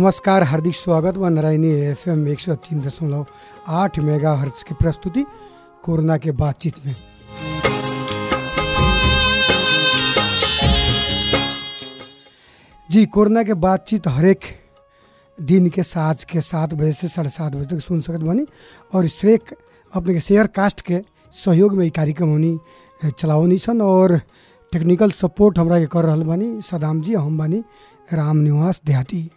नमस्कार हार्दिक स्वागत व नारायणी एफ एम एक सौ तीन दशमलव आठ मेगा हर्ट्ज की प्रस्तुति कोरोना के बातचीत में जी कोरोना के बातचीत हरेक दिन के साँझ के सात बजे से साढ़े सात बजे तक सुन सकत बानी और श्रेक अपने के शेयर कास्ट के सहयोग में ई कार्यक्रम होनी चलावनी सन और टेक्निकल सपोर्ट हमरा के कर रहल बानी सदाम जी हम बानी राम निवास देहाती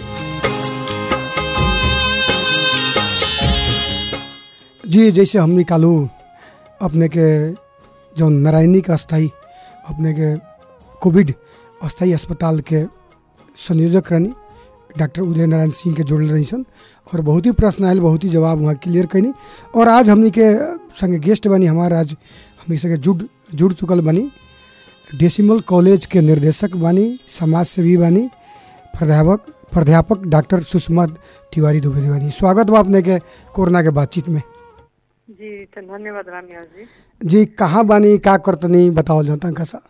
जी जैसे हम निकालू अपने के जो नारायणी का अस्थाई अपने के कोविड अस्थाई अस्पताल के संयोजक रहनी डॉक्टर उदय नारायण सिंह के जोड़ल रही सन और बहुत ही प्रश्न आयल बहुत ही जवाब वहाँ क्लियर कैनी और आज हमनी के संगे गेस्ट बनी हमारा आज हमनी संगे जुड़ जुड़ चुकल बनी डेसिमल कॉलेज के निर्देशक बानी समाज सेवी बानी प्राध्यापक प्राध्यापक डॉक्टर सुषमा तिवारी दुबे बानी स्वागत बा अपने के कोरोना के बातचीत में जी तो धन्यवाद रामिया जी जी कहाँ बानी का करतनी बतावल जाता तनका सा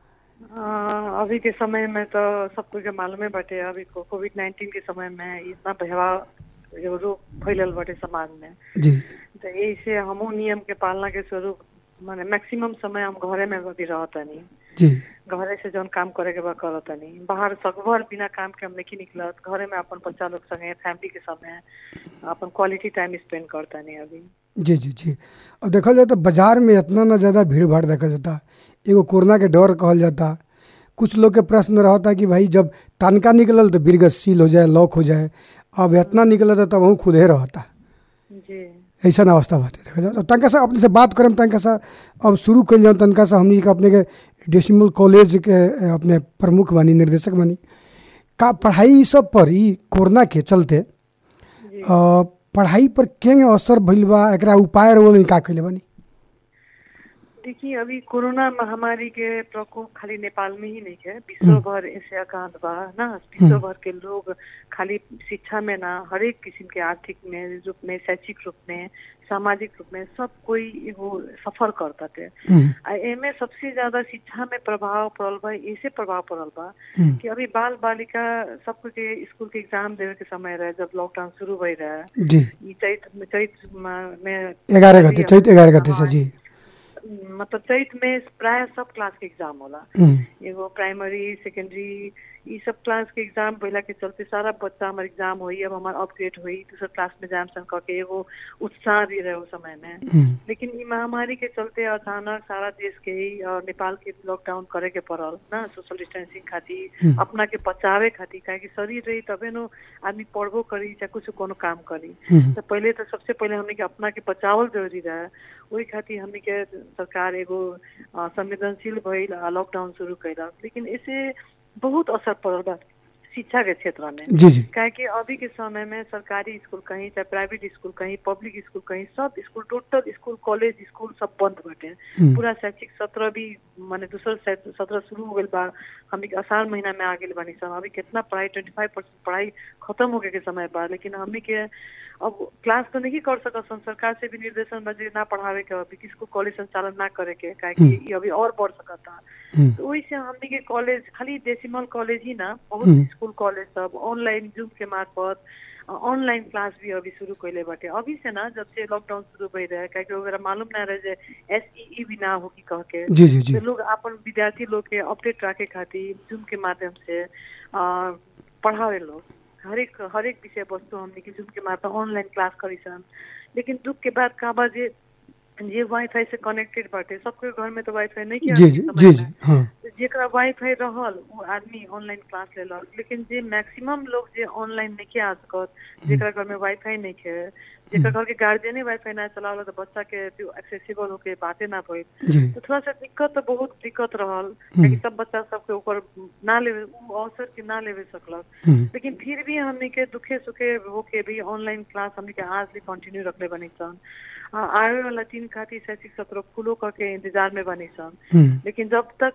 आ, अभी के समय में तो सब कुछ के मालूम बाटे अभी को कोविड नाइन्टीन के समय में इतना भयावह एगो रोग फैलल बाटे समाज में जी तो यही से हमहू नियम के पालना के स्वरूप माने मैक्सिमम समय हम घरे में अभी रहतनी जी घरे से जौन काम करे के बा करतनी बाहर सकभर बिना काम के हम नहीं निकलत घरे में अपन बच्चा लोग संगे फैमिली के समय अपन क्वालिटी टाइम स्पेंड करतनी अभी जी जी जी और देखल जाए तो बाजार में इतना ना ज़्यादा भीड़ भाड़ देखल जाता एगो कोरोना के डर कहल जाता कुछ लोग के प्रश्न रहता कि भाई जब तनका निकलल तो बिरगत सील हो जाए लॉक हो जाए अब इतना निकलता तब वहाँ खुदे रहता जी ऐसा अवस्था बाटे देखा जाए तो तनका सा अपने से बात करें तनका सा अब शुरू कर जाऊँ तनका सा हमनी के अपने के डेसिमल कॉलेज के अपने प्रमुख बनी निर्देशक बनी का पढ़ाई सब पर ई कोरोना के चलते जी अ, पढ़ाई पर केंगे असर भइल बा एकरा उपाय रहो का कैले बनी देखिए अभी कोरोना महामारी के प्रकोप खाली नेपाल में ही नहीं है विश्व भर ऐसे आकांत बा ना विश्व भर के लोग खाली शिक्षा में ना हरेक किस्म के आर्थिक में रूप में शैक्षिक रूप में सामाजिक रूप में सब कोई एगो सफर करता थे हम्म, आ एमे सबसे ज्यादा शिक्षा में प्रभाव पड़ल बा ऐसे प्रभाव पड़ल बा हम्म, कि अभी बाल बालिका सबको के स्कूल के एग्जाम देवे के समय रहे जब लॉकडाउन शुरू भई रहे जी ई चैत चैत म- में ग्यारह गते चैत ग्यारह गते से जी मतलब चैत में प्राय सब क्लास के एग्जाम होला हम्म, एगो प्राइमरी सेकेंडरी ई सब क्लास के एग्जाम भइला के चलते सारा बच्चा हमार एग्जाम होई अब हमार अपग्रेड होई दूसर क्लास में जाम सन करके एगो उत्साह भी रहे उस समय में हम्म, लेकिन ई महामारी के चलते अचानक सारा देश के ही और नेपाल के लॉकडाउन करे के पड़ल ना सोशल डिस्टेंसिंग खातिर हम्म। अपना के बचावे खातिर काहे कि शरीर रही तबे नो आदमी पढ़बो करी चाहे कुछ कोनो काम करी हम्म, तो पहले तो सबसे पहले हमने के अपना के बचावल जरूरी रहे वही खातिर हमने के सरकार एगो अ, संवेदनशील भइल आ लॉकडाउन शुरू कैलक लेकिन इसे बहुत असर पड़ल बा शिक्षा के क्षेत्र में जी जी काहे कि अभी के समय में सरकारी स्कूल कहीं चाहे प्राइवेट स्कूल कहीं पब्लिक स्कूल कहीं सब school total school college school सब बंद बाटे हम्म, पूरा शैक्षिक सत्र भी माने दूसर शै- सत्र शुरू हो गइल बा हमनी के आसार महीना में आ गेल बानी सब अभी कितना पढ़ाई ट्वेंटी फाइव परसेंट पढ़ाई खत्म होके के समय बा लेकिन हमनी के अब क्लास तो नहीं कर सकत सन सरकार से भी निर्देशन बा जे ना पढ़ावे के अभी किसको कॉलेज संचालन ना करे के काहे कि हम्म। ई अभी और बढ़ सकता हम्म, तो वही से हमनी के कॉलेज खाली डेसिमल कॉलेज ही ना हम्म। बहुत स्कूल कॉलेज सब ऑनलाइन जूम के मार्फत ऑनलाइन क्लास भी अभी शुरू कैले बाटे अभी से ना जब से लॉकडाउन शुरू भई रहे काहे कि ओकरा मालूम ना रहे जे एसईई भी ना हो की कह के जी जी जी तो लोग अपन विद्यार्थी लोग के अपडेट रखे खातिर जूम के माध्यम से अ, पढ़ावे लोग हरेक हरेक विषय वस्तु हमने के जूम के माध्यम ऑनलाइन क्लास करी सन लेकिन दुख के बाद का बा जे जे वाईफाई से कनेक्टेड बाटे सबके घर में तो वाईफाई नहीं किया जी जी जी जी हाँ जेकरा वाईफाई रहल वो आदमी ऑनलाइन क्लास लेलक लेकिन जे मैक्सिमम लोग जे ऑनलाइन नहीं आ सकत जेकरा घर में वाईफाई नहीं है जेकरा घर के गार्जियने वाईफाई ना चलावल तो बच्चा के एक्सेसिबल होके बाते ना भइल जी तो थोड़ा सा दिक्कत तो बहुत दिक्कत रहल काहे सब बच्चा सबके ऊपर ना लेवे उ अवसर के ना लेवे सकलक हम्म, लेकिन फिर भी हमने के दुखे सुखे होके भी ऑनलाइन क्लास हमने के आज भी कंटिन्यू रखले बनी सन आ, आवे वाला तीन खातिर शैक्षिक सत्र खुलो करके इंतजार में बनी सन हम्म, लेकिन जब तक इको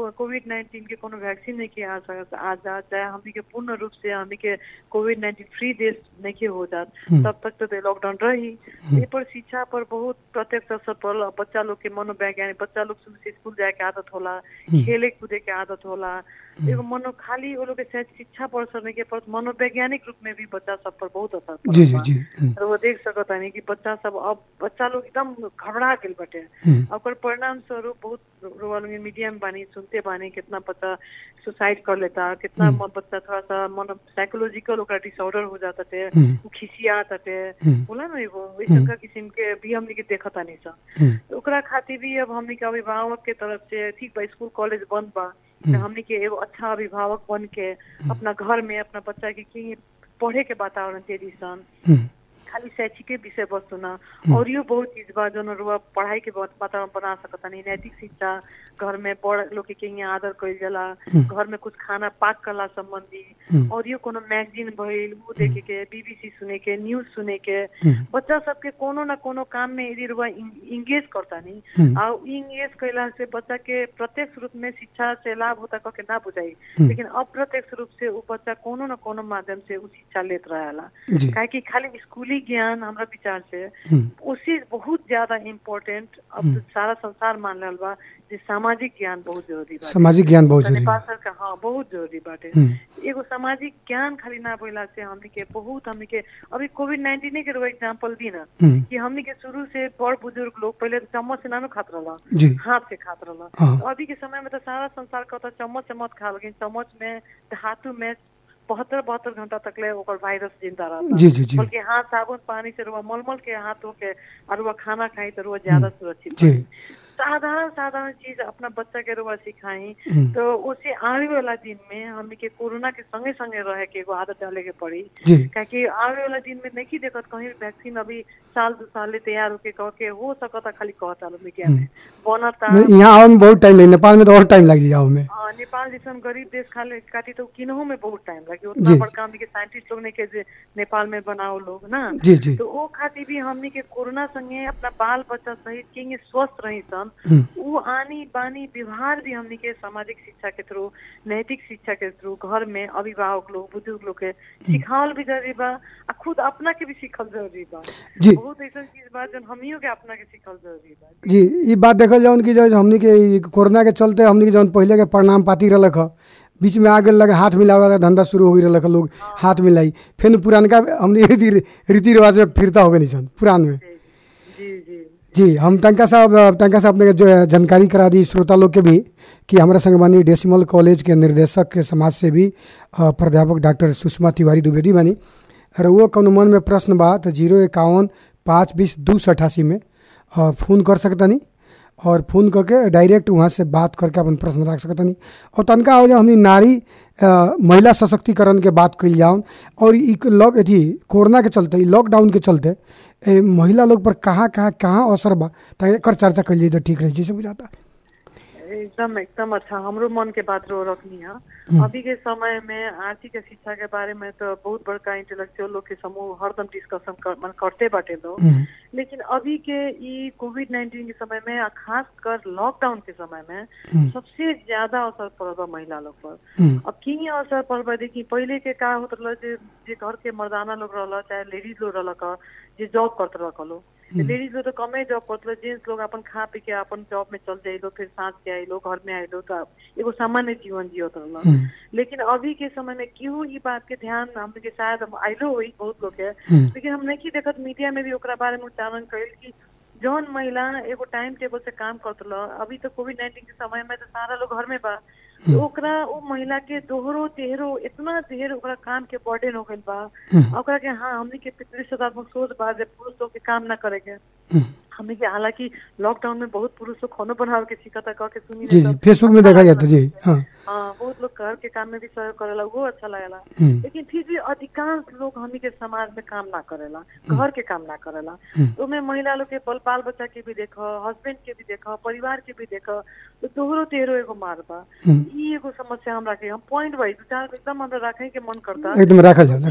कोविड नाइन्टीन के कोनो वैक्सीन नहीं के आ सकत आ जा चाहे हमनी के पूर्ण रूप से हमनी के कोविड नाइन्टीन फ्री देश नहीं के हो जात तब तक तो लॉकडाउन रही ए पर शिक्षा पर बहुत प्रत्यक्ष असर पड़ल अब बच्चा लोग के मनोवैज्ञानिक बच्चा लोग शुरू से स्कूल जाए के आदत होला खेले कूदे के आदत होला एगो मनो खाली वो लोग के शायद शिक्षा पर असर नहीं के पड़त मनोवैज्ञानिक रूप में भी बच्चा सब पर बहुत असर पड़ल जी जी बा। जी हम्म, और वो देख सकत नहीं कि बच्चा सब अब बच्चा लोग एकदम घबरा गेल बटे हम्म, ओकर परिणाम स्वरूप बहुत रोवा लोग मीडिया में बानी सुनते बानी कितना बच्चा सुसाइड कर लेता कितना म- बच्चा थोड़ा सा मन साइकोलॉजिकल ओकरा डिसऑर्डर हो जाता थे हम्म। उ खिसिया ताटे हम्म। बोला ना एगो वैसन का किस्म के भी हमनी के देखता नहीं सा हम्म, तो ओकरा खातिर भी अब हमनी के अभिभावक के तरफ से ठीक बा स्कूल कॉलेज बंद बा तो हमनी के एगो अच्छा अभिभावक बन के अपना घर में अपना बच्चा के की पढ़े के वातावरण दे सन हम्म, खाली शैक्षिक विषय वस्तु ना और यो बहुत चीज बा जो रुआ पढ़ाई के बहुत वातावरण बना सकता नहीं नैतिक शिक्षा घर में बड़ लोग के यहाँ आदर कइल जाला घर में कुछ खाना पाक कला संबंधी और यो कोनो मैगजीन भइल उ देखे के बीबीसी सुने के न्यूज सुने के बच्चा सबके कोनो न कोनो काम में यदि रुआ इंगेज करता नहीं आ इंगेज कैला से बच्चा के प्रत्यक्ष रूप में शिक्षा से लाभ होता कह के ना बुझाई लेकिन अप्रत्यक्ष रूप से उ बच्चा कोनो न कोनो माध्यम से उ शिक्षा लेत रहेला जी काहे कि खाली स्कूली ज्ञान हमरा विचार से हम्म, उसी बहुत ज्यादा इम्पोर्टेंट अब तो सारा संसार मान रहल बा जे सामाजिक ज्ञान बहुत जरूरी बा सामाजिक ज्ञान बहुत तो जरूरी नेपाल है सरकार हाँ बहुत जरूरी बाटे हम्म, एगो सामाजिक ज्ञान खाली ना बोला से हमनी के बहुत हमनी के अभी कोविड नाइन्टीन के एगो एग्जाम्पल दी ना हम्म, कि हमनी के शुरू से बड़ बुजुर्ग लोग पहले तो चम्मच से नानू खात रहला जी हाथ से खात रहला हाँ। तो अभी के समय में तो सारा संसार कहता चम्मच से मत खा लेकिन चम्मच में हाथों में बहत्तर बहत्तर घंटा तक ले ओकर वायरस जिंदा रहता जी जी जी बल्कि हाथ साबुन पानी से रुआ मलमल के हाथ धो के और रुआ खाना खाई तो रुआ ज्यादा सुरक्षित जी रही। साधारण साधारण चीज अपना बच्चा के रुआ सिखाई हम्म, तो उसे आने वाला दिन में हमने के कोरोना के संगे संगे रहे के एगो आदत डाले के पड़ी जी काहे आने वाला दिन में नहीं देखत कहीं वैक्सीन अभी साल दो साल ले तैयार होके कह के हो सकता खाली कहता लोग मीडिया में बनता नहीं, यहाँ आवे में बहुत टाइम लगी नेपाल में तो और टाइम लग जाओ में हाँ, नेपाल जैसन गरीब देश खाले काटी तो किन्हों में बहुत टाइम लगे उतना जी। बड़का हमनी के साइंटिस्ट लोग ने के जे नेपाल में बनाओ लोग ना जी जी तो वो खातिर भी हमनी के कोरोना संगे अपना बाल बच्चा सहित के स्वस्थ रही सन हम्म, वो आनी बानी व्यवहार भी हमनी के सामाजिक शिक्षा के थ्रू नैतिक शिक्षा के थ्रू घर में अभिभावक लोग बुजुर्ग लोग के सिखावल भी जरूरी बा आ खुद अपना के भी सीखल जरूरी बा जी बहुत ऐसा चीज बा जो हमियों के अपना के सीखल जरूरी बा जी ये बात देखल जाओ कि जो हमनी के ई कोरोना के चलते हमनी के जौन पहले के प्रणाम पाती रहलक ह बीच में आगे लगे हाथ मिलावे का धंधा शुरू हो रहलक ह, लोग हाथ मिलाई फिर पुरानका हमनी रीति रीति रिवाज में फिरता हो गई सन पुरान में जी जी जी हम तनका साहब तनका साहब अपने के जो है जानकारी करा दी श्रोता लोग के भी कि हमारा संगवानी डेसिमल कॉलेज के निर्देशक के समाज से भी प्राध्यापक डॉक्टर सुषमा तिवारी द्विवेदी बानी और वो कौन मन में प्रश्न बा तो जीरो इक्यावन पाँच बीस दू सौ अठासी में अ, फोन कर सकतनी और फोन करके डायरेक्ट वहाँ से बात करके अपन प्रश्न रख सकतनी और तनका हो जाए हमनी नारी अ, महिला सशक्तिकरण के बात कल जाऊन और ई लॉक अथी कोरोना के चलते ई लॉकडाउन के चलते ए, महिला लोग पर कहाँ कहाँ कहाँ असर बा ताकि एकर चर्चा कल जाए तो ठीक रही जैसे बुझाता एकदम एकदम अच्छा हमरो मन के बात रो रखनी है अभी के समय में आर्थिक शिक्षा के बारे में तो बहुत बड़का इंटेलेक्चुअल लोग के समूह हरदम डिस्कशन कर, मन करते बाटे लोग हम्म, लेकिन अभी के ई कोविड नाइन्टीन के समय में आ खास कर लॉकडाउन के समय में हम्म, सबसे ज्यादा असर पड़ल बा महिला लोग पर हम्म, अब की असर पड़ल बा देखी पहले के का होत रहल जे जे घर के मर्दाना लोग रहल चाहे लेडीज लोग रहल का जे जॉब करत रहल लो लेडीज लोग तो कमे जॉब करत रहे जेंट्स लोग अपन खा पी के अपन जॉब में चल जाइलो फिर साँझ के आइलो घर में आइलो तो एगो सामान्य जीवन जियत रहल हम्म, लेकिन अभी के समय में क्यों ई बात के ध्यान हमने के शायद हम आइलो हुई बहुत लोग के हम्म, लेकिन हम नहीं देखत मीडिया में भी ओकरा बारे में उच्चारण कइल कि जौन महिला एगो टाइम टेबल से काम करत रह अभी तो कोविड नाइन्टीन के समय में तो सारा लोग घर में बा तो ओकरा वो महिला के दोहरो तेहरो इतना ढेर ओकरा काम के बर्डन हो गइल बा हम्म, ओकरा के हाँ हमनी के प्रतिशतात्मक सोच बा जे पुरुष लोग के काम ना करे के हम्म, हमनी के हालांकि लॉकडाउन में बहुत पुरुष लोग खानो बनावे के सीखता कह के सुनी जी नहीं जी तो फेसबुक में देखा जाता जी हाँ हाँ बहुत लोग घर के काम में भी सहयोग करेला वो अच्छा लगेला हम्म, लेकिन फिर भी अधिकांश लोग हमनी के समाज में काम ना करेला घर के काम ना करेला हम्म। तो में महिला लोग के बल बाल बच्चा के भी देख हस्बैंड के भी देख परिवार के भी देख तो दोहरो तेहरो एगो मार बा हम्म, ई एगो समस्या हम राखे हम पॉइंट वाइज विचार एकदम हमरा राखे के मन करता एकदम रखल जाओ ई रखल एगो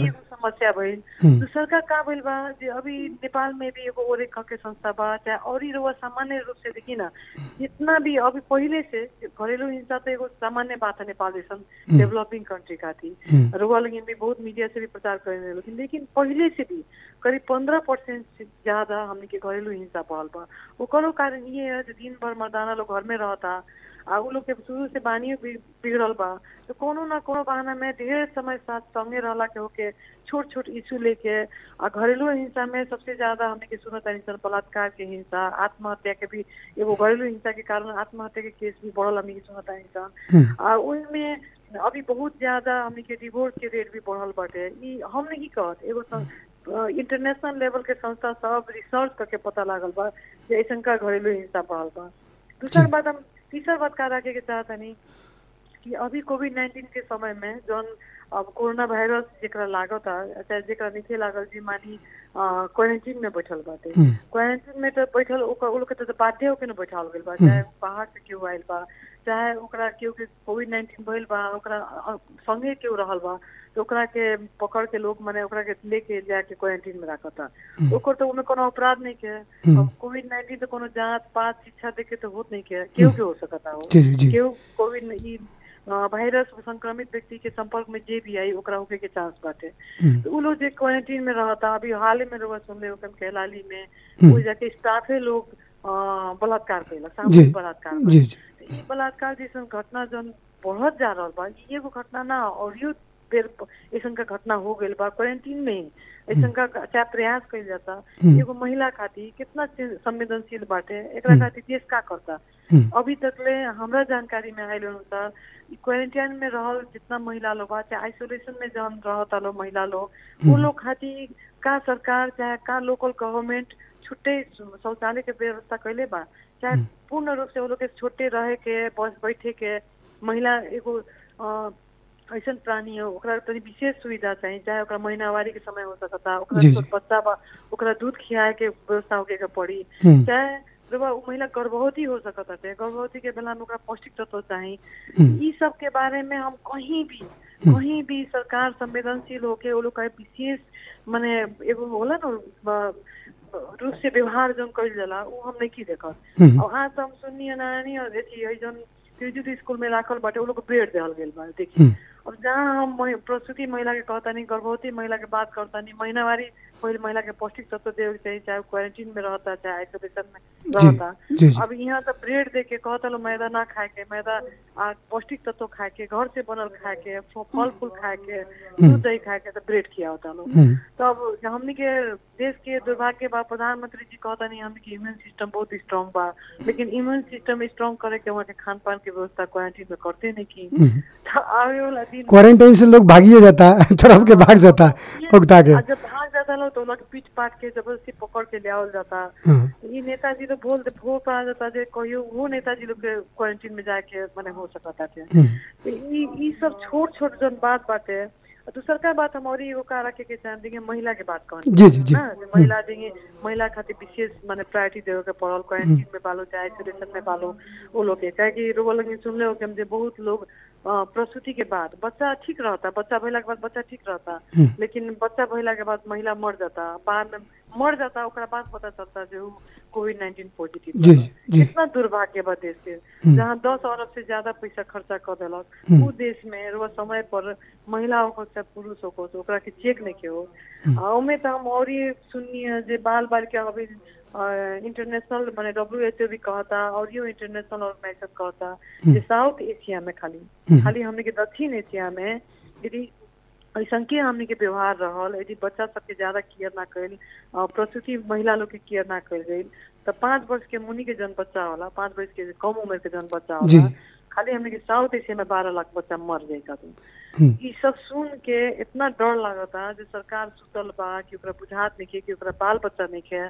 समस्या भइल हम्म। दूसर का का भइल बा जे अभी नेपाल में भी एगो ओरे ख के संस्था बा चाहे और ही रउआ सामान्य रूप से देखी ना जितना भी अभी पहिले से घरेलू हिंसा तो एगो सामान्य बात है नेपाल जैसन डेवलपिंग कंट्री का थी हम्म। रुआ लेकिन भी बहुत मीडिया से भी प्रचार करे लेकिन लेकिन पहिले से भी करीब पंद्रह परसेंट से ज्यादा हमने के घरेलू हिंसा बढ़ल बा ओकरो कारण ये है कि दिन भर मर्दाना लोग घर में रहता आ उ लोग के शुरू से बानियो बि- बिगड़ल बा तो कोनो ना कोनो बहाना में ढेर समय साथ संगे रहला के होके छोट छोट इशू लेके आ घरेलू हिंसा में सबसे ज्यादा हमने के सुनत तानी सन बलात्कार के हिंसा आत्महत्या के भी एगो घरेलू हिंसा के कारण आत्महत्या के केस भी बढ़ल हमने के सुनत तानी सन हम्म। आ ओइमे अभी बहुत ज्यादा हमने के डिवोर्स के रेट भी बढ़ल बाटे ई हमने की कहत एगो इंटरनेशनल लेवल के संस्था सब रिसर्च करके पता लागल बा जे ऐसन का घरेलू हिंसा बढ़ल बा दूसरा जी। बात हम तीसरा बात का रखे के चाहतनी कि अभी कोविड नाइन्टीन के समय में जौन अब कोरोना वायरस जेकरा लागता चाहे जेकरा नीचे लागल जी मानी क्वारंटीन में बैठल बाटे हम्म। क्वारंटीन में तो बैठल ओकर उ लोग के तो बाध्य होके न बैठाल गेल बा चाहे बाहर से केहू आइल बा चाहे ओकरा केहू के कोविड नाइन्टीन भइल बा ओकरा अ, संगे केहू रहल बा तो ओकरा के पकड़ के लोग माने ओकरा के लेके जाके क्वारंटीन में राखता ओकर तो उमे कोनो अपराध नहीं के अब कोविड नाइन्टीन तो कोनो जांच पात शिक्षा देके तो होत नहीं के केहू के हो सकता हो जी जी जी केहू कोविड ई अ, वायरस संक्रमित व्यक्ति के संपर्क में जे भी आई ओकरा होके के चांस बाटे हम्म। तो उ लोग जे क्वारंटीन में रहता अभी हाल ही में रउआ सुनले हो कैलाली में हम्म। वो जाके स्टाफे लोग अ, बलात्कार कैला जी सामूहिक बलात्कार जी जी तो ई बलात्कार जैसन घटना जौन बढ़त जा रहल बा ई एगो घटना ना और यो बेर ऐसन का घटना हो गइल बा क्वारंटीन में ही ऐसन का चाहे प्रयास कइल जाता हम्म। एगो महिला खातिर कितना चीज संवेदनशील बाटे एकरा खातिर देश का करता हम्म। अभी तक ले हमरा जानकारी में आयल अनुसार ई क्वारंटाइन में रहल जितना महिला लोग बा चाहे आइसोलेशन में जौन रहता लोग महिला लोग वो लोग खातिर का सरकार चाहे का लोकल गवर्नमेंट छुट्टे शौचालय के व्यवस्था कैले बा चाहे पूर्ण रूप से वो लोग के छुट्टे रहे के बस बैठे के महिला एगो अ, ऐसन प्राणी हो ओकरा तनी विशेष सुविधा चाहिए चाहे ओकरा महीनावारी के समय हो सकता ओकरा जी, जी। छोट बच्चा बा ओकरा दूध खियाए के व्यवस्था होके के पड़ी हम्म। चाहे जब उ महिला गर्भवती हो सकत है गर्भवती के बेला में ओकरा पौष्टिक तत्व चाही हम्म। ई सब के बारे में हम कहीं भी कहीं भी सरकार संवेदनशील होके वो लोग का विशेष माने एगो होला ना ब- ब- रूप से व्यवहार जौन कइल जाला उ हम नहीं की देखत हम्म। और आज हम सुनिए नानी और देखिए है जौन त्रिजुत स्कूल में राखल बाटे वो लोग को बेड देहल गेल बा देखिए हम्म। अब जहाँ हम महि- प्रसूति महिला के कहतानी गर्भवती महिला के बात करतानी महीनावारी पहले महिला के पौष्टिक तत्व देवे के चाहिए चाहे क्वारंटीन में रहता चाहे आइसोलेशन में जी, रहता जी, जी। अब यहाँ तो ब्रेड दे के कहता लो मैदा ना खाए के मैदा आ, पौष्टिक तत्व खाए के घर से बनल खाए के फ- फल फूल खाए के दूध दही खाए के तो ब्रेड खिया होता लो हम्म। तो अब हमनी के देश के दुर्भाग्य बा प्रधानमंत्री जी कहता नहीं हमनी के इम्यून सिस्टम बहुत स्ट्रांग बा लेकिन इम्यून सिस्टम स्ट्रांग करे के वहाँ के खान पान के व्यवस्था क्वारंटीन में करते नहीं की हम्म। तो आवे वाला दिन क्वारंटाइन से लोग भागिए जाता है तड़प के भाग जाता है उगता के आ जब भाग जाता लोग तो उन लोग के पीट पाट के जबरदस्ती पकड़ के ले आवल जाता हाँ। तो ये नेताजी लोग बोल भोर पा जाता जे कहियो वो नेताजी लोग के क्वारंटीन में जाके माने हो सकता थे हम्म। तो ई ई सब छोट छोट जन बात बाटे और दूसर का बात हम और एगो का रखे के चाहते हैं महिला के बात कहनी जी, जी, जी। ना, जे महिला देंगे महिला खातिर विशेष माने प्रायोरिटी देवे के पड़ल क्वारंटीन में बालो चाहे आइसोलेशन में बालो वो लोग के काहे कि रोग लगे सुनले हो कि हम जे बहुत लोग अ, प्रसूति के बाद बच्चा ठीक रहता बच्चा भइला के बाद बच्चा ठीक रहता लेकिन बच्चा भइला के बाद महिला मर जाता बाद में मर जाता ओकरा बाद पता चलता जे कोविड नाइन्टीन पॉजिटिव जी, जी। कितना दुर्भाग्य बा देश के जहाँ दस अरब से ज्यादा पैसा खर्चा कर देलक उ देश में रुआ समय पर महिला हो चाहे पुरुष हो तो ओकरा के चेक नहीं के हो आ ओमे तो हम और ये सुनिए जे बाल बालिका अभी इंटरनेशनल माने डब्ल्यू एच ओ भी कहता और यो इंटरनेशनल ऑर्गेनाइजेशन कहता जे साउथ एशिया में खाली खाली हमने के दक्षिण एशिया में यदि ऐसन के हमने के व्यवहार रहल यदि बच्चा सबके ज्यादा केयर ना कैल प्रसूति महिला लोग के केयर ना कैल गई तो पाँच वर्ष के मुनि के जन बच्चा होला पाँच वर्ष के कम उम्र के जन बच्चा जी। होला खाली हमने के साउथ एशिया में बारह लाख बच्चा मर जाएगा तो हम्म। ई सब सुन के इतना डर लागता जे सरकार सुतल बा कि ओकरा बुझात नहीं कि ओकरा बाल बच्चा नहीं के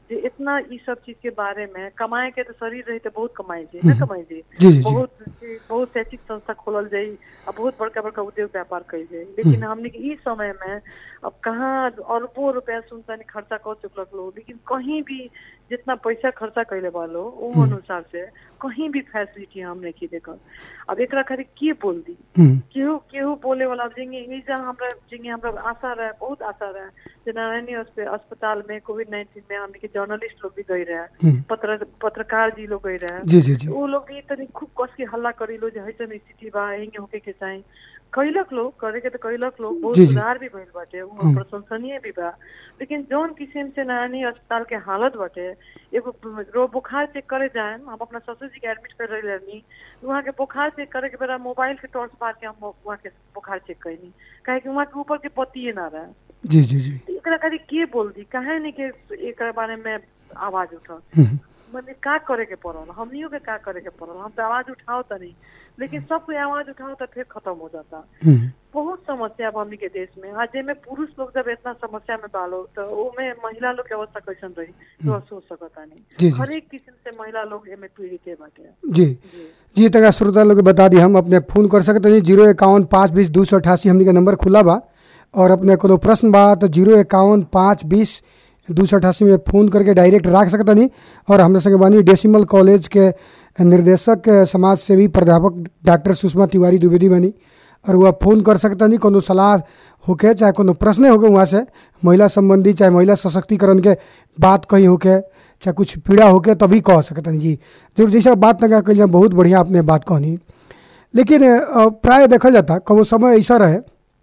जे इतना ई सब चीज के बारे में कमाए के तो शरीर रही तो बहुत कमाई जाए ना कमाई जाए जी जी जी बहुत बहुत शैक्षिक संस्था खोलल जाई आ बहुत बड़का बड़का उद्योग व्यापार कइल जाई लेकिन हमने के ई समय में अब कहाँ अरबों रुपया सुनता नहीं खर्चा कर चुकलक लोग लेकिन कहीं भी जितना पैसा खर्चा कैले बा लो वो अनुसार से कहीं भी फैसिलिटी हम नहीं देखल अब एकरा खातिर के बोल दी हम्म, केहू केहू बोले वाला जिंगे एजा हमरा जिंगे हमरा आशा रहे बहुत आशा रहे जे नारायणी अस्प- अस्पताल में कोविड नाइन्टीन में हमने के जर्नलिस्ट लोग भी गई रहे हम्म, पत्र पत्रकार जी लोग गई रहे जी जी जी वो लोग भी तनी खूब कस के हल्ला करी लो जे हैसन स्थिति बा यही होके के चाही कैलक लोग करे के तो कैलक लोग बहुत जी, जी। सुधार भी भइल बाटे वो प्रशंसनीय भी बा लेकिन जौन किस्म से नारायणी अस्पताल के हालत बाटे एगो रो बुखार चेक करे जाए हम अपना ससुर जी के एडमिट कर रही रहनी वहाँ के बुखार चेक करे के बेरा मोबाइल के टॉर्च मार के हम वहाँ के बुखार चेक कैनी काहे कि वहाँ के ऊपर के पतिये ना रहे जी जी जी तो एकरा खातिर के बोल दी काहे नहीं के एकरा बारे में आवाज उठल हम्म, मने का करे के पड़ल हमनियों के का करे के पड़ल हम तो आवाज उठाओ त नहीं लेकिन सब कोई आवाज उठाओ तो फिर खत्म हो जाता हम्म, बहुत समस्या बा हमनी के देश में आज जेमे पुरुष लोग जब इतना समस्या में बालो तो ओमे महिला लोग के अवस्था कैसन रही तो आप सोच सकता जी, नहीं जी। हर एक किस्म से महिला लोग एमे पीड़ित बाटे जी जी जी तक श्रोता लोग के बता दी हम अपने फोन कर सकते हैं जीरो इक्यावन पाँच बीस दो सौ अठासी हमनी के नंबर खुला बा और अपने कोनो प्रश्न बा तो जीरो इक्यावन पाँच बीस दो सौ अठासी में फ़ोन करके डायरेक्ट रख सकता नहीं और हमारे संगे बानी डेसिमल कॉलेज के निर्देशक समाज सेवी प्राध्यापक डॉक्टर सुषमा तिवारी द्विवेदी बानी और वह फ़ोन कर सकता नहीं कोनो सलाह होके चाहे कोनो प्रश्न होके वहाँ से महिला संबंधी चाहे महिला सशक्तिकरण के बात कहीं होके चाहे कुछ पीड़ा होके तभी कह सकतन जी जरूर जैसे बात ना कल बहुत बढ़िया आपने बात कहनी लेकिन अ, प्राय देखल जाता कबो समय ऐसा रहे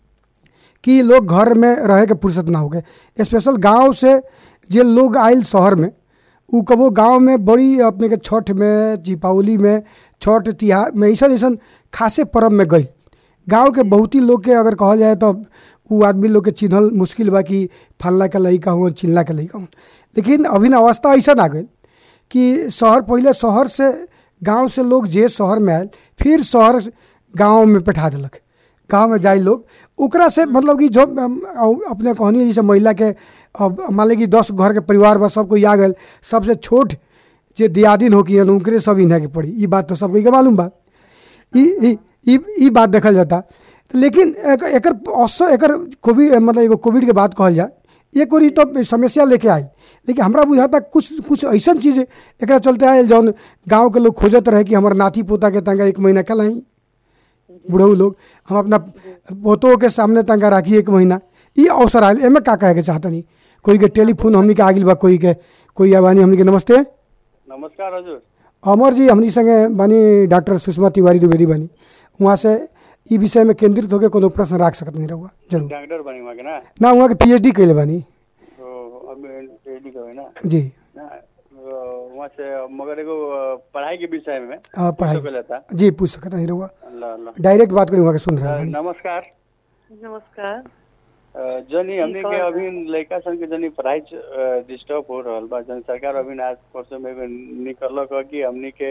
कि लोग घर में रहे के फुर्सत ना होके स्पेशल गांव से जे लोग आयल शहर में उ कबो गांव में बड़ी अपने के छठ में दीपावली में छठ तिहार में ऐसा ऐसा खासे पर्व में गई गांव के बहुत ही लोग के अगर कहल जाए तो उ आदमी लोग के चिन्हल मुश्किल बा कि फल्ला के लड़का हुआ चिल्ला के लड़का हुआ लेकिन अभी ना अवस्था ऐसा आ गई कि शहर पहले शहर से गांव से लोग जे शहर में आयल फिर शहर गांव में बैठा दिलक गांव में जाए लोग ओकरा से मतलब कि जो अम, अ- अपने कहनी जैसे महिला के अब मान ली कि दस घर के परिवार बा सब कोई आ गए सबसे छोट जे दियादिन हो कि उनकरे सब इन्हें के पड़ी ई बात तो सब कोई के मालूम बा ई ई ई ई बात देखल जाता लेकिन एक- एकर असर एकर कोविड मतलब एगो कोविड के बात कहल जाए एक और ई तो समस्या लेके आई लेकिन हमरा बुझाता कुछ कुछ ऐसा चीज़ एकरा चलते आयल जौन गांव के लोग खोजत रहे कि हमार नाती पोता के तंगा एक महीना कलाई बुढ़ऊ लोग हम अपना पोतों के सामने तंगा राखी एक महीना ई अवसर आयल एमे का कहे के चाहतनी कोई के टेलीफोन हमनी के आगिल बा कोई के कोई आबानी हमनी के नमस्ते नमस्कार हजुर अमर जी हमनी संगे बानी डॉक्टर सुषमा तिवारी द्विवेदी बानी वहाँ से ई विषय में केंद्रित होकर कोनो प्रश्न रख सकत नहीं रहुआ जरूर डॉक्टर बनी वहाँ के ना ना वहाँ के पीएचडी कैले बानी तो अब रेडी का है ना जी ना तो वहाँ से मगर एगो पढ़ाई के विषय में आ, पढ़ाई पूछो के लेता जी पूछ सकत नहीं रहुआ ल ल डायरेक्ट बात करी वहाँ के सुन रहे बानी नमस्कार नमस्कार अ, जनी हमने के कौन अभी लड़का सन के जनी पढ़ाई डिस्टर्ब हो रहल बा जन सरकार अभी आज परसों में एगो निकलक ह कि हमने के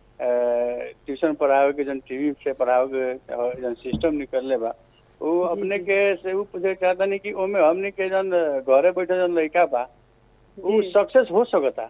ट्यूशन पढ़ावे के जन टीवी से पढ़ावे के अ, जन सिस्टम निकलले बा वो अपने के से वो पूछे चाहता नहीं कि ओमे हमने के जन घरे बैठे जन लड़का बा वो जी। सक्सेस हो सकता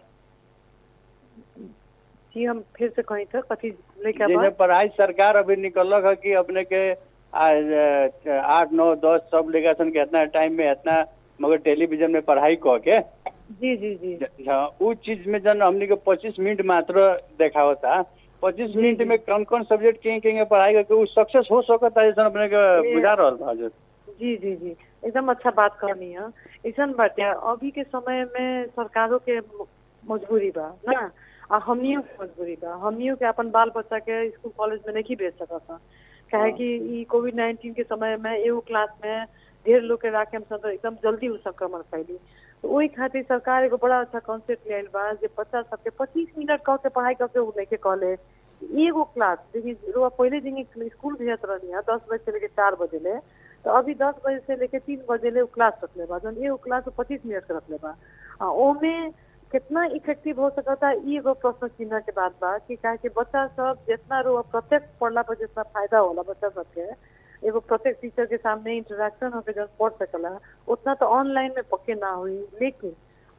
जी हम फिर से कहीं था कथी लेके जैसे बा पढ़ाई सरकार अभी निकलक है कि अपने के आज अ, आठ नौ दस सब लेगा सन के इतना टाइम में इतना मगर टेलीविजन में पढ़ाई कह के जी जी जी ज- हाँ, उ चीज में जन हमने के पच्चीस मिनट मात्र देखावता पच्चीस मिनट में कौन कौन सब्जेक्ट कहीं कहीं पढ़ाई करके उ सक्सेस हो सकता है जैसा अपने के ये- बुझा रहल बा हजुर जी जी जी एकदम अच्छा बात कहनी है ऐसा बाटे अभी के समय में सरकारों के म- मजबूरी बा ना आ हमनियों के मजबूरी बा हमनियों के अपन बाल बच्चा के स्कूल कॉलेज में नहीं भेज सकता काहे कि ई कोविड नाइन्टीन के समय में एगो क्लास में ढेर लोग के राखे हम सब एकदम जल्दी उ संक्रमण फैली तो वही खातिर सरकार एगो बड़ा अच्छा कॉन्सेप्ट ले आइल बा जे बच्चा सबके पच्चीस मिनट कह के पढ़ाई करके उ लेके कहले एगो क्लास देखिए रोआ पहले दिन स्कूल भेजत रहनी है दस बजे से लेके चार बजे ले तो अभी दस बजे से लेके तीन बजे ले उ क्लास रखले बा जौन एगो क्लास पच्चीस मिनट के रखले बा आ, ओमे कितना इफेक्टिव हो सकता है ई एगो प्रश्न चिन्ह के बात बा कि काहे कि बच्चा सब जितना रो प्रत्यक्ष पढ़ला पर जितना फायदा होला बच्चा सबके एगो प्रत्येक टीचर के सामने इंटरेक्शन होकर जब पढ़ सकला उतना तो ऑनलाइन में पक्के ना हुई लेकिन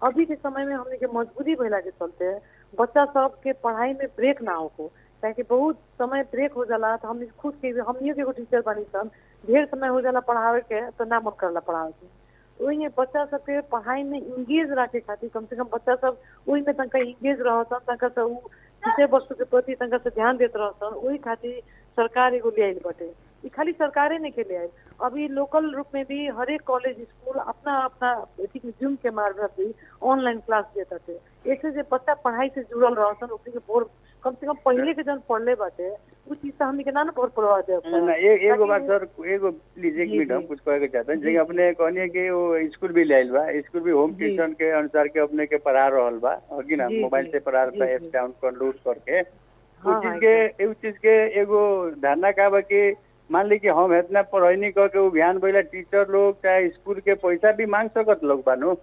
अभी के समय में हमने के मजबूरी भइला के चलते बच्चा सब के पढ़ाई में ब्रेक ना हो ताकि बहुत समय ब्रेक हो जाला तो हमने खुद के हमनियों के एगो टीचर बनी सन ढेर समय हो जाला पढ़ावे के तो ना मन करला पढ़ावे के ओही में बच्चा सबके पढ़ाई में इंगेज रखे खातिर कम से कम बच्चा सब ओही में तनका इंगेज रहसन तनका से उ विषय वस्तु के प्रति तनका से ध्यान देत रहसन ओही खातिर सरकार एगो ले आइल बाटे ई खाली सरकारे नहीं के ले आइल अभी लोकल रूप में भी हर एक कॉलेज स्कूल अपना अपना जूम के माध्यम से ऑनलाइन क्लास देता थे ऐसे जे बच्चा पढ़ाई से जुड़ल रहसन ओकरे के बोर कम से कम पहले के जन पढ़ले बाटे उ चीज से हमनी के ना ना पर प्रभाव दे ना ए- एगो बात सर एगो प्लीज एक जी, मिनट हम जी। कुछ कहे के चाहते हैं जी, जैसे अपने कहनी कि वो स्कूल भी ले आइल बा स्कूल भी होम जी। ट्यूशन के अनुसार के अपने के पढ़ा रहल बा होगी ना जी, मोबाइल जी, से पढ़ा रहल बा जी, ऐप जी। डाउनलोड करके हाँ, उस चीज हाँ, के उस चीज के एगो धारणा का बा कि मान ली कि हम इतना पढ़ाई कर के वो ध्यान बैला टीचर लोग चाहे स्कूल के पैसा भी मांग सकत लोग बानो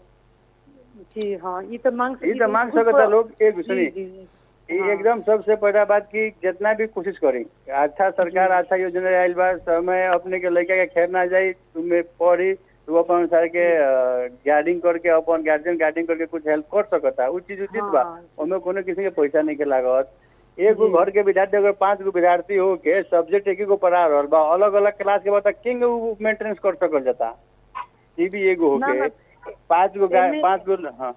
जी हाँ ये तो मांग ये तो मांग सकता लोग एक जी, सुनी जी, जी। ये हाँ। एकदम सबसे पहला बात की जितना भी कोशिश करी अच्छा सरकार अच्छा योजना आयल बा समय अपने के लड़का के खेर ना जाई तुम्हें पढ़ी तू अपन अनुसार के गार्डिंग करके अपन गार्जियन गार्डिंग करके कुछ हेल्प कर सकता उ चीज उचित बा हाँ। ओमे कोनो किसी के पैसा नहीं के लागत एगो जी। घर के विद्यार्थी अगर पांच गो विद्यार्थी हो के सब्जेक्ट एक गो पढ़ा रहल बा अलग अलग क्लास के बाद किंग मेंटेनेंस कर सकल जाता ये भी एगो ना, होके ना, पांच गो गा- एमे- पांच गो हाँ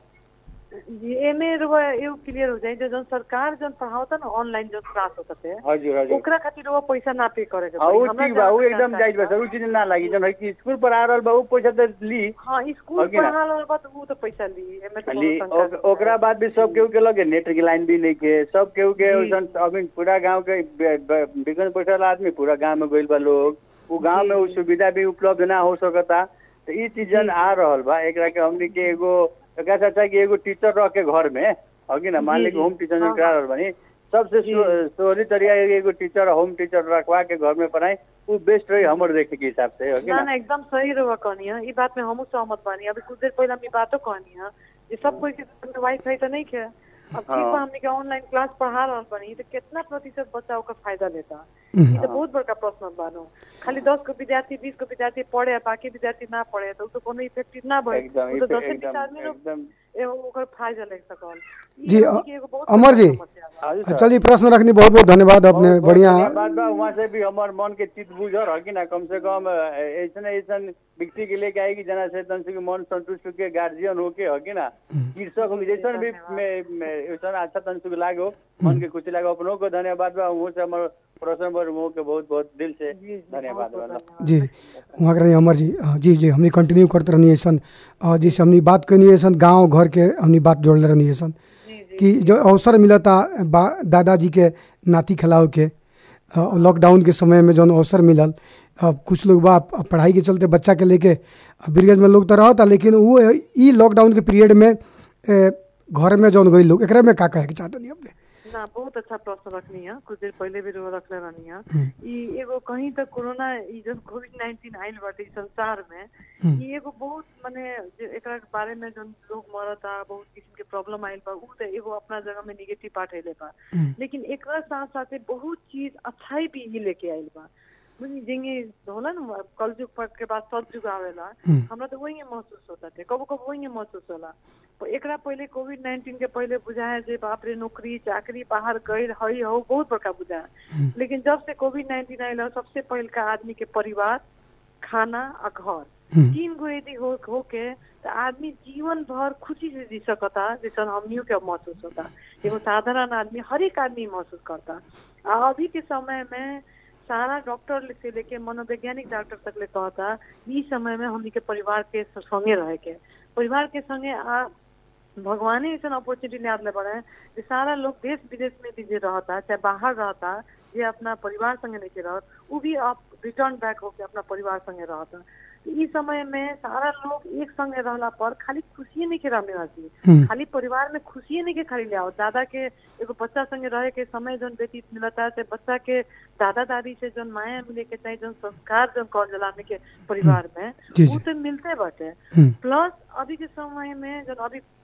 जी एमे रुआ एगो क्लियर हो जाए जो जन सरकार जन पढ़ावता ना ऑनलाइन जन क्लास होता थे हजुर हजुर ओकरा खातिर वो पैसा ना पे करे के हाँ, पड़ी। उ हमरा ठीक बा उ जहाँ एकदम तक जायज बा जानकारी सर उ चीज ना लागी जन है कि स्कूल पर आ रहल बा उ पैसा तो ली हाँ स्कूल होगी ना? पढ़ा रहल बा तो उ तो पैसा ली एमे तो ली कोनो शंका ओक- नहीं ओकरा है। बाद भी सब केहू के लगे नेट के लाइन भी नहीं के सब केहू के जी। वैसन अभी पूरा गांव के बिगन बैठल आदमी पूरा गांव में गइल बा लोग उ गांव में उ जी। सुविधा भी उपलब्ध ना हो सकता तो ई चीज जन जी। आ रहल बा एकरा के हमनी के एगो एकरा से अच्छा कि एगो टीचर रह के घर में होगी ना मान जी, ली कि जी। होम टीचर हाँ, करा हाँ। रहल बानी सबसे जी। सो- सोहरी तरीका है कि एगो टीचर होम टीचर रखवा के घर में पढ़ाई उ बेस्ट रही हमर देखे के हिसाब से होगी ना ना ना एकदम सही रहुआ कहनी है ई बात में हमहू सहमत बानी अभी कुछ देर पहले हम ई बातो कहनी है कि सब कोई के घर में वाईफाई तो नहीं है अब ठीक हाँ। बा हमने के ऑनलाइन क्लास पढ़ा रहल बानी तो कितना प्रतिशत बच्चा ओकर फायदा लेता हम्म। ई तो बहुत बड़का प्रश्न बानो खाली दस गो विद्यार्थी बीस गो विद्यार्थी पढ़े आ बाकी विद्यार्थी ना पढ़े तो उ तो कोनो इफेक्टिव ना भइल एकदम उ तो दसे बीस एकदम आदमी लोग एकदम एगो ओकर फायदा ले सकल ई जी, हमनी के एगो बहुत अमर बड़का जी। समस्या बा। हाँ जी सर। चलिए प्रश्न रखनी बहुत बहुत धन्यवाद अपने बहुत- बहुत बढ़िया धन्यवाद बा वहाँ से भी हमार मन के चित बुझर है कि ना कम से कम ऐसा ऐसा व्यक्ति के लेके आएगी जना से तन से मन संतुष्ट के गार्जियन होके है कि ना कृषक हो जैसा भी में- में ऐसा अच्छा तन से लागो मन के खुशी लागो अपनों को धन्यवाद बा वो से हमार प्रश्न पर वो के बहुत बहुत दिल से जी, जी, धन्यवाद बहुत- बा बहुत धन्यवाद। जी वहाँ के अमर जी हाँ, जी जी हमने कंटिन्यू करते रहनी है सन और जैसे हमने बात करनी है सन गाँव घर के हमने बात जोड़ले रहनी है सन जी जी कि जो अवसर मिलता बा दादाजी के नाती खिलाओ के अ, लॉकडाउन के समय में जौन अवसर मिलल अब कुछ लोग बा अब पढ़ाई के चलते बच्चा के लेके ब्रिगेड में लोग तो रहता लेकिन वो ई लॉकडाउन के पीरियड में ए, घर में जौन गई लोग एकरा में का कहे के चाहतनी अपने ना बहुत अच्छा प्रश्न रखनी है कुछ देर पहले भी रउआ रखले रहनी है हम्म। ई एगो कहीं तक कोरोना ई जब कोविड नाइन्टीन आइल बाटे ई संसार में हम्म। ई एगो बहुत माने जे एकरा के बारे में जन लोग मरता बहुत किस्म के प्रॉब्लम आइल बा उ तो एगो अपना जगह में निगेटिव पार्ट आइले बा हम्म। लेकिन एकरा साथ साथे बहुत चीज अच्छाई भी ई लेके आइल बा बुझी जेंगे होला ना कलयुग पर के बाद सतयुग आवेला हम्म। हमरा तो वही महसूस होता थे कबो कबो वही महसूस होला तो एकरा पहले कोविड नाइन्टीन के पहले बुझाए जे बाप रे नौकरी चाकरी बाहर गई हई हो बहुत बड़का बुझाए लेकिन जब से कोविड नाइन्टीन आयल सबसे पहल का आदमी के परिवार खाना आ घर हम्म। तीन गो यदि हो होके तो आदमी जीवन भर खुशी से जी सकता जैसा हमनियों के महसूस होता एगो साधारण आदमी हर एक आदमी महसूस करता आ अभी के समय में सारा डॉक्टर से लेके मनोवैज्ञानिक डॉक्टर तक ले कहता ई समय में हमनी के परिवार के संगे रहे के परिवार के संगे आ भगवाने ऐसा अपॉर्चुनिटी ले बड़े जे सारा लोग देश विदेश में भी जे रहता चाहे बाहर रहता जे अपना परिवार संगे नहीं के रहत वो भी आप रिटर्न बैक होके अपना परिवार संगे रहता ई समय में सारा लोग एक संगे रहला पर खाली खुशिये नहीं के रहने वाली हम्म। खाली परिवार में खुशिये नहीं के खाली ले आओ दादा के एगो बच्चा संगे रहे के समय जौन व्यतीत मिलता है बच्चा के दादा दादी से जौन माया मिले के चाहे जौन संस्कार जौन कहल जाला हमनी के परिवार में जी, वो जी। तो मिलते बाटे हम्म। प्लस अभी के समय में जब अभी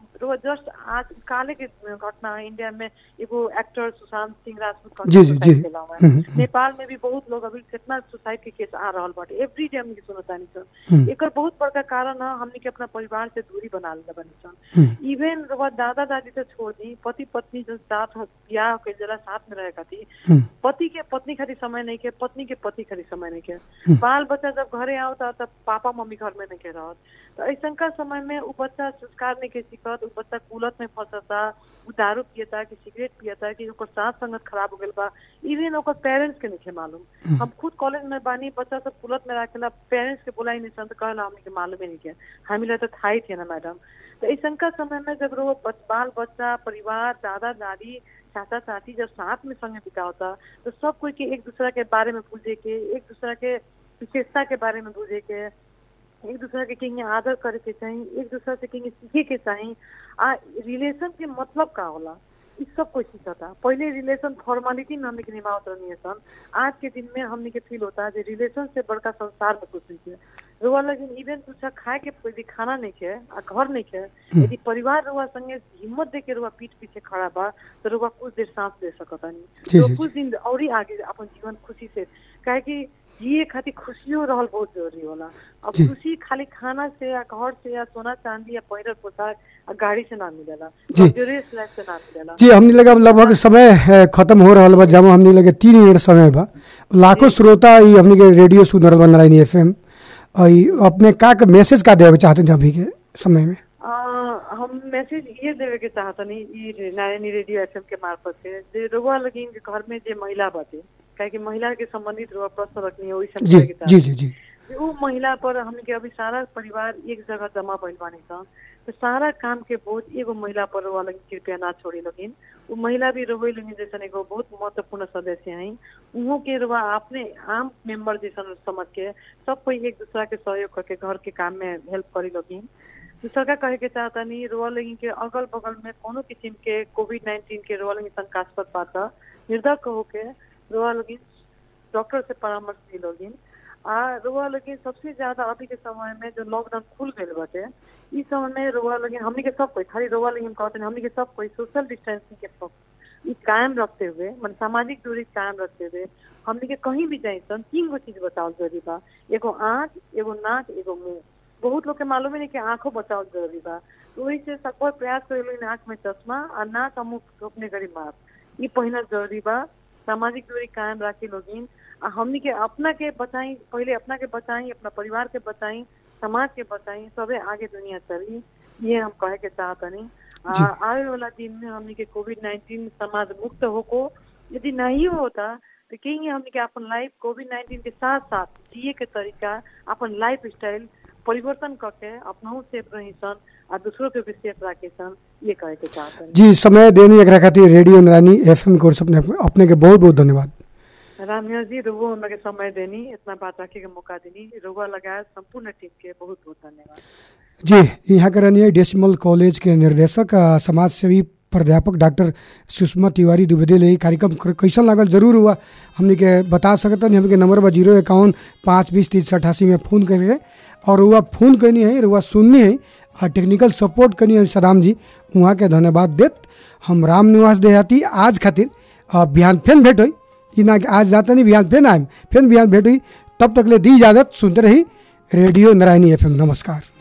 रुआ जस्ट आज काले के घटना इंडिया में एगो एक्टर सुशांत सिंह राजपूत जी, जी, जी। सुसाइड केला हुआ है। नेपाल में भी बहुत लोग अभी कितना सुसाइड के केस आ रहल बाटे एवरी डे हमनी के सुनतानी सन एकर बहुत बड़का कारण है हमनी के अपना परिवार से दूरी बना लेले बनी सन इवन रुआ दादा दादी से छोड़ दी पति पत्नी जो साथ हो- बियाह के जरा साथ में रहे खातिर पति के पत्नी खातिर समय नहीं के पत्नी के पति खातिर समय नहीं के बाल बच्चा जब घरे आवता तब पापा मम्मी घर में नहीं के रहत तो ऐसा का समय में उ बच्चा संस्कार नहीं के सीखत उ बच्चा कुलत में फंसता उ दारू पियता कि सिगरेट पियता कि ओकर सांस संगत खराब हो गइल बा इवन ओकर पेरेंट्स के नहीं मालूम हम खुद कॉलेज में बानी बच्चा सब कुलत में रखेला पेरेंट्स के बुलाई नहीं सन तो कहला हमनी के मालूम ही नहीं के हामीलाई तो था ही थे ना मैडम तो ऐसा का समय में जब रो बच- बाल बच्चा परिवार दादा दादी चाचा चाची जब साथ में संगे बितावता तो सब कोई के एक दूसरा के बारे में पूछे के एक दूसरा के विशेषता के बारे में बुझे के एक दूसरा के कहीं आदर करे के चाही एक दूसरा से कहीं सीखे के चाही आ रिलेशन के मतलब का होला इ सब कोई सीखता पहले रिलेशन फॉर्मेलिटी में हमने के निभावत रहनी सन आज के दिन में हमने के फील होता है जे रिलेशन से बड़का संसार में कुछ नहीं है रुआ लेकिन इवन दूसरा खाए के यदि खाना नहीं के आ घर नहीं के यदि परिवार रुआ संगे हिम्मत दे के रुआ पीठ पीछे खड़ा बा तो रुआ कुछ देर सांस ले सकता जी, नहीं तो जी, कुछ दिन और ही आगे अपन जीवन खुशी से काहे कि जिए खातिर खुशियों रहल बहुत जरूरी होला अब जी। खुशी खाली खाना से या घर से या सोना चांदी या पहिरल पोशाक आ गाड़ी से ना मिलेला जी। लग्जरियस लाइफ से ना मिलेला जी हमने लगा लगभग समय है, खत्म हो रहा बा जब हमने लगे तीन मिनट समय बा लाखों श्रोता ई हमने के रेडियो सुन रहल बा नारायणी एफ एम अपने का के मैसेज का देवे चाहते हैं अभी के समय में आ, हम मैसेज ये देवे के चाहतनी ई नारायणी रेडियो एफएम के मार्फत से जे रुआ लगिन के घर में जे महिला बाटे काहे कि महिला के संबंधित रुआ प्रश्न रखनी है वही जी के जी जी जी कि उ महिला पर हमने के अभी सारा परिवार एक जगह जमा भइल बानी सन तो सारा काम के बोझ एगो महिला पर रुआ लगिन कृपया ना छोड़ी लगिन उ महिला भी रोवे लगिन जैसन एगो बहुत महत्वपूर्ण सदस्य हैं उहो के रुआ अपने आम मेंबर जैसन समझ के सब कोई एक दूसरा के सहयोग करके घर के काम में हेल्प करी लगिन दूसरा का कहे के चाहता नहीं रोआ लगिन के अगल बगल में कोनो किस्म के कोविड नाइन्टीन के रोआ लगिन शंकास्पद बात निर्धक होके रोआ लगिन डॉक्टर से परामर्श ली लोगिन आ रोआ लगिन सबसे ज्यादा अभी के समय में जो लॉकडाउन खुल गए बाटे इस समय में रोआ लगिन हमनी के सब कोई खाली रोआ लगिन कहते हैं हमनी के सब कोई सोशल डिस्टेंसिंग के सब- ई कायम रखते हुए मन सामाजिक दूरी कायम रखते हुए हमनी के कहीं भी जाए सन तीन गो चीज बताओ जरूरी बा एगो आँख एगो नाक एगो मुंह बहुत लोग के मालूम ही नहीं कि आंखों बचाव जरूरी बा तो वही से सब प्रयास करे आंख में चश्मा और नाक और मुंह रोकने करी मास्क ये पहिना जरूरी बा सामाजिक दूरी कायम राखी लोगिन आ हमनी के अपना के बचाई पहले अपना के बचाई अपना परिवार के बचाई समाज के बचाई सबे आगे दुनिया चली ये हम कहे के चाहतनी आ, जी। आवे वाला दिन में हमनी के कोविड नाइन्टीन समाज मुक्त होको यदि नहीं होता तो कहीं हमनी के अपन लाइफ कोविड नाइन्टीन के साथ साथ जिए के तरीका अपन लाइफ स्टाइल परिवर्तन करके अपनहु सेफ रही सन आ दूसरों के भी सेफ राखे सन ये कहे के चाहतनी जी समय देने एकरा खातिर रेडियो नारायणी एफ एम कोर्स अपने अपने के बहुत बहुत धन्यवाद रामिया जी रुगो हमरा के समय देनी इतना बात रखे के मौका देनी रुगो लगाए संपूर्ण टीम के बहुत बहुत धन्यवाद जी यहाँ के रहनी डेसिमल कॉलेज के निर्देशक आ, समाज सेवी प्राध्यापक डॉक्टर सुषमा तिवारी दुबेदे ले कार्यक्रम कर- कैसन लागल जरूर हुआ हमने के बता सकता नहीं हमके नंबर बा जीरो इक्यावन पाँच बीस तीस अठासी में फ़ोन करिए और वह फ़ोन करनी है वह सुननी है आ टेक्निकल सपोर्ट करनी है सदाम जी वहाँ के धन्यवाद देत हम राम निवास देहाती आज खातिर आ, बिहान फेन भेंट हुई ई ना कि आज जाता नहीं बिहान फेन आए फेन बिहान भेंट हुई तब तक ले दी इजाज़त सुनते रही रेडियो नारायणी एफ नमस्कार